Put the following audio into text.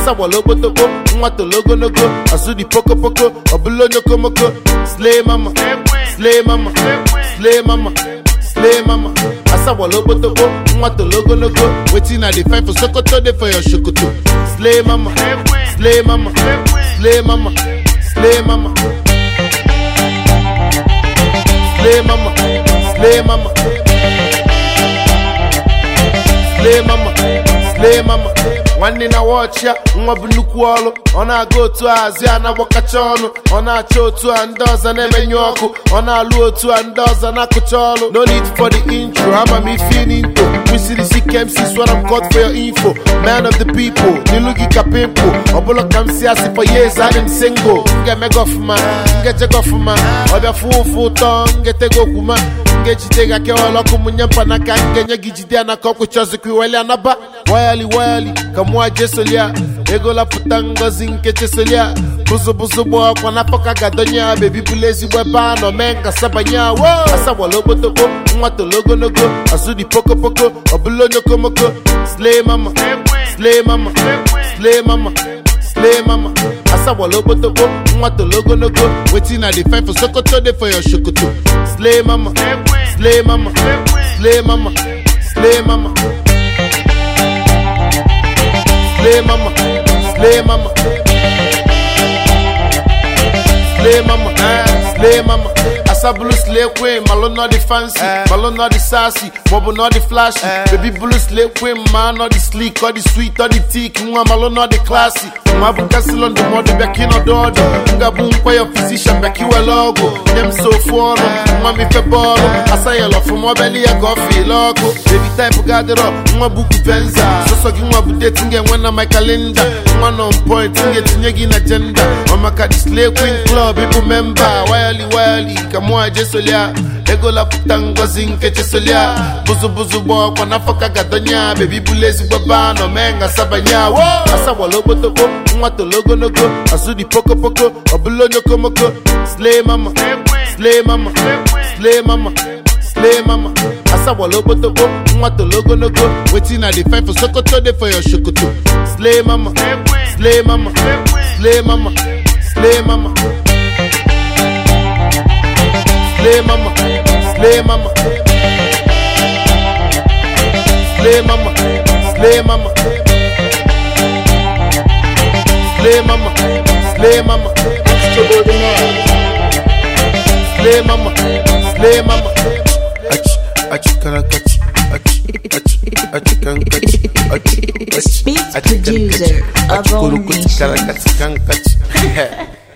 asagbala okpotokpo nwa tolo ogologo azụ dị pokopoko ọbụla onye okomoko slay mama slay mama slay mama slay mama asagbala okpotokpo nwa tolo ogologo wetin i dey find for sokoto dey for your sokoto slay mama slay mama slay mama slay mama slay mama slay mama slay mama slay mama nwanne na wọchị ya nwa bụ nnukwu ọrụ ọ na-aga otu a hazi a na-agbakacha ọnụ ọ na-achọ otu a ndị ọzọ na-emenyu ọkụ ọ na-alụ otu a ndị ọzọ na-akụcha ọrụ no need for the intro ama m ife n'into kwesịrị isi kemsi swara m cut for your info man of the people n'ilu gị ka pimple ọbụla ka m si asị for years adị m single m ga-emega ọfụma m ga-ejega ọfụma ọbịa fụ ụfụ ụtọ m ga-etego okwuma m ga-ejide gị akewala ọkụ mụnye mpanaka m ga-enye gị jide ya n'aka ọkwụcha ọzọkwa iweli anaba wayali wayali ka mụa jesolia ego lapụta ngozi nke chesolia bụzụbụzụ gba ọkwa n'afọ ka ga-adọnye ya bebi bụla ezigbo ebe a nọ mee nkasa banye wo asagbala okpotokpo nwa tolo ogologo azụ dị pokopoko ọbụla onye okomoko slay mama slay mama slay mama slay mama asagbala okpotokpo nwa tolo ogologo wetin i dey find for sokoto dey for your sokoto slay mama slay mama slay mama slay mama slay mama slay mama slay mama slay mama asabulu slay queen malo no the fancy malo no the sassy mobo no the flashy baby blue slay queen ma no the sleek or the sweet or the thick nwa malo no the classy nwa bụ kasịlọ ndụmọdụ bịa ka ịnọdụ ọdụ ngabụ nkwa ya physician bịa ka iwere ọgwụ nye m so ofu ọnụ nwa m ife bọọlụ asayela ọfụma ọbịali ya ka ọ fiele ọkụ baby type gadịrọ nwa bụ kupenza sọsọ gị nwa bụ deti m ga-enwe na my kalenda nwa nọ point m ga-etinye gị na jenda ọ maka display queen club ịbụ memba wayali wayali ka mụ ajesolia ego lapụta ngozi nke chesolia bụzụbụzụ gba ọkwa n'afọ ka gadọnya bebi bụla ezigbo ba nọ mee ngasabanya wo asagbala okpotokpo nwa tolo ogologo azụ dị pokopoko ọbụla onye okomoko slay mama slay mama slay mama slay mama asagbala okpotokpo nwa tolo ogologo wetin i dey find for sokoto dey for your sokoto slay mama slay mama slay mama slay mama slay mama slay mama slay mama slay mama slay mama slay mama slay mama slay mama Ach, ach, karakach, ach, ach, ach, kankach, ach, It's ach, Beats ach, producer kankach, of ach, all kurukuch, nations. karakach, kankach.